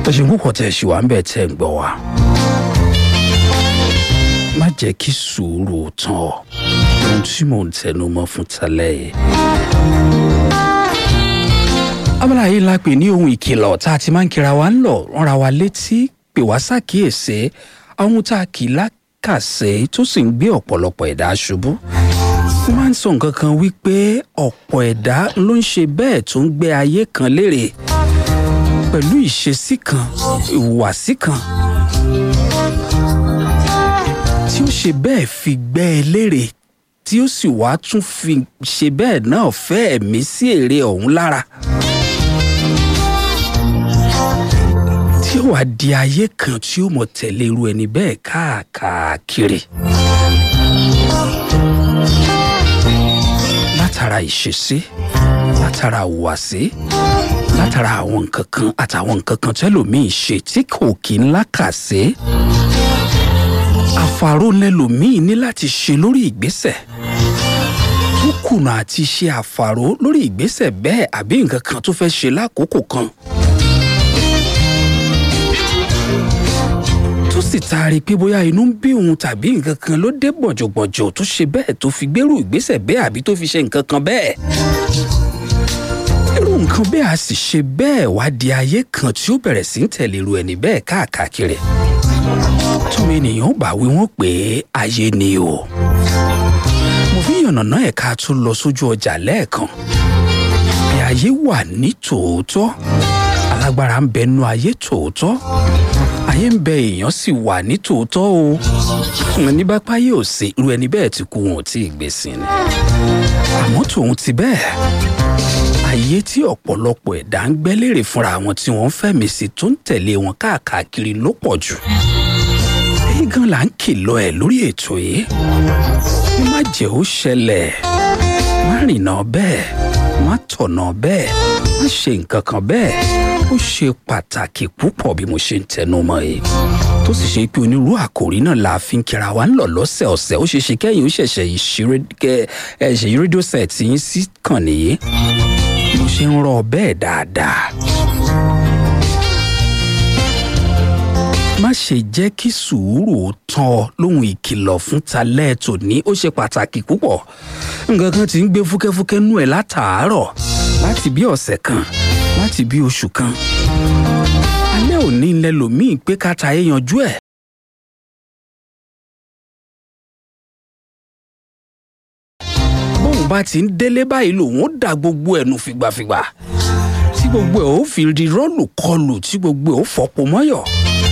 ẹ ṣe púpọ̀ tẹ̀ ṣì wá ń bẹ̀ tẹ̀ ń gbọ́ wa. má jẹ́ kí sùúrù tán ọ ohun tí mò ń tẹnu mọ́ fún talẹ́ yìí. abala yìí la pè ní ohun ìkìlọ̀ tá a ti máa ń kira wa ń lọ ránra wa létí pè wá ṣàkíyèsí àwọn tá a kì í lákàsẹ́ tó sì ń gbé ọ̀pọ̀lọpọ̀ ẹ̀dá ṣubú mo máa ń sọ nǹkan kan wípé ọ̀pọ̀ ẹ̀dá ló ń ṣe bẹ́ẹ̀ tó ń gbé ayé kan lérè pẹ̀lú ìṣesí kan ìhùwàsí kan tí ó ṣe bẹ́ẹ̀ fi gbẹ́ ẹ lérè tí ó sì wá tún fi ṣe bẹ́ẹ̀ náà fẹ́ ẹ̀mí sí èrè ọ̀hún lára. tí ó wá di ayé kan tí ó mọ̀ tẹ̀lé irú ẹni bẹ́ẹ̀ káàkiri. látara ìṣesí látara ìhùwàsí látara àwọn nǹkan kan àtàwọn nǹkan kan tẹ́lòmíì ṣe tí kò kí ń lákàsí àfàró lẹlòmíì ní láti ṣe lórí ìgbésẹ̀ tó kùnà àti ṣe àfàró lórí ìgbésẹ̀ bẹ́ẹ̀ àbí nǹkan kan tó fẹ́ ṣe lákòókò kan. tó sì taari pé bóyá inú ń bí òun tàbí nǹkan kan ló dé gbọ̀njọ̀gbọ̀njọ̀ tó ṣe bẹ́ẹ̀ tó fi gbérù ìgbésẹ̀ bẹ́ẹ̀ àbí tó fi ṣe nǹkan kan bẹ́ẹ̀. irú nǹkan bẹ́ẹ̀ a sì ṣe bẹ́ẹ̀ wá di ayé kan tí ó bẹ̀rẹ̀ sí ń tẹ̀lé irú ẹni bẹ́ẹ̀ káàkiri tún ènìyàn bá wí wọ́n pé ayé ni o. mo fi yànnàná ẹ̀ka tó lọ sójú ọjà lẹ́ẹ̀kan. bí ayé wà ní tòótọ́ alágbára ń bẹnu ayé tòótọ́ ayé ń bẹ èèyàn sì wà ní tòótọ́ o. ní bá páyé ò sí irú ẹni bẹ́ẹ̀ ti kú wọn ò tí ì gbé sí ni. àmọ́ tòun ti bẹ́ẹ̀ ayé tí ọ̀pọ̀lọpọ̀ ẹ̀dá ń gbẹ́ lérè fúnra wọn tí wọ́n ń fẹ̀mí sí tó ń tẹ̀lé wọn káàkiri ló pọ̀ jù èyí gan la ń kìlọ̀ ẹ̀ lórí ètò yìí má jẹ́ ó ṣẹlẹ̀ má rìnà bẹ́ẹ̀ má tọ̀nà bẹ́ẹ̀ má ṣe nǹkan kan bẹ́ẹ̀ ó ṣe pàtàkì púpọ̀ bí mo ṣe ń tẹnu mọ́ yìí tó sì ṣe pé onírú àkòrí náà la fi ń kíra wa ń lọ lọ́sẹ̀ ọ̀sẹ̀ ó ṣe ṣe kẹ́yìn ó ṣẹ̀ṣẹ̀ ìṣe rédíò set yín sí kàn nìyí mo ṣe ń rọ bẹ́ẹ̀ dáadáa. má ṣe jẹ́ kí sùúrù tán ọ lóhun ìkìlọ̀ fún talẹ́ tòní ó ṣe pàtàkì púpọ̀ nǹkan kan ti ń gbé fúkẹ́fúkẹ́ nú ẹ̀ látàárọ̀ láti bí ọ̀sẹ̀ kan láti bí oṣù kan alẹ́ òní ńlẹ́ lòmíì pé káta ẹ̀ yanjú ẹ̀. bóun bá ti ń délé báyìí lòun ó dà gbogbo ẹ̀ nù fìgbàfìgbà tí gbogbo ẹ̀ ó fi di rọ́ọ̀lù kọlù tí gbogbo ẹ̀ ó fọ́pọ̀ mọ́yọ̀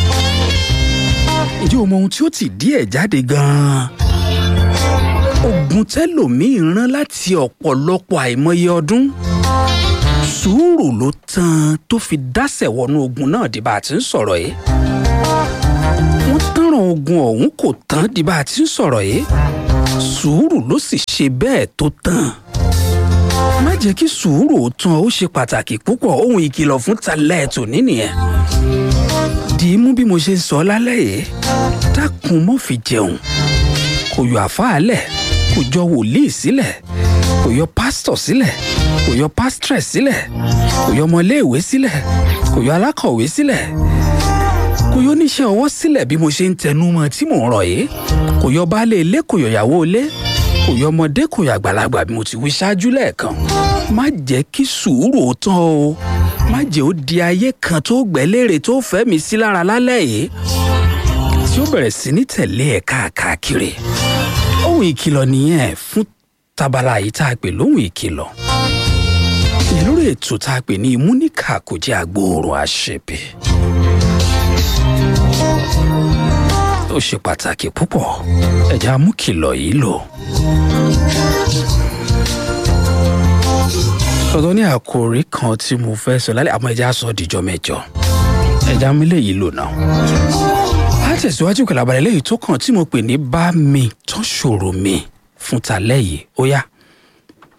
ǹjẹ́ o mọ ohun tí ó ti díẹ̀ jáde gan-an? ogun tẹ́lòmíì rán láti ọ̀pọ̀lọpọ̀ àìmọye ọdún sùúrù ló tán tó fi dásẹ̀ wọnú ogun náà di bá a ti ń sọ̀rọ̀ yìí wọ́n tánràn ogun ọ̀hún kò tán di bá a ti ń sọ̀rọ̀ yìí sùúrù ló sì ṣe bẹ́ẹ̀ tó tán má jẹ́ kí sùúrù ó tán ó ṣe pàtàkì púpọ̀ ohun ìkìlọ̀ fún talẹ́ tòní nìyẹn dì í mú bí mo ṣe sọ lálẹ́ yìí dákun mọ́ fi jẹun kò yọ àfáàlẹ̀ kò jọ wòlíì sílẹ̀ kò yọ pásítọ̀ sílẹ̀ kò yọ pásítírẹ̀ sílẹ̀ kò yọ ọmọléèwé sílẹ̀ kò yọ alákọ̀wé sílẹ̀ kò yọ oníṣẹ́ ọwọ́ sílẹ̀ bí mo ṣe ń tẹnu mọ́ tí mò ń rọ̀ yìí kò yọ baálé ilé kò yọ ìyàwó ilé kò yọ ọmọdé kò yọ àgbàlagbà bí mo ti wí ṣáájú lẹ́ẹ̀kan má jẹ́ kí sùúrù ó tán o má jẹ́ ó di ayé kan tó gbẹ́lérè tó fẹ́ mi sí lára lálẹ́ yìí tí ó bẹ̀rẹ̀ sí ní tẹ̀lé ẹ̀ káàkiri ohun ìkìlọ̀ nìyẹn fún tabala yìí tá a pè lóhun ìkìlọ̀ ìyẹn lórí ètò tá a pè ní ìmúníkà kò jẹ́ agbóòrùn àṣebè ó ṣe pàtàkì púpọ̀ ẹ̀já mú kìlọ̀ yìí lò. ọ̀dọ́ ní àkòrí kan tí mo fẹ́ sọ lálẹ́ àmọ́ ẹja sọ dìjọ́ mẹ́jọ ẹja mi léyìí lò náà. a tẹ̀síwájú pẹ̀lú abalẹ̀ léyìí tó kàn tí mo pè ní bá mi tán ṣòro mi fún talẹ́ yìí ó yá.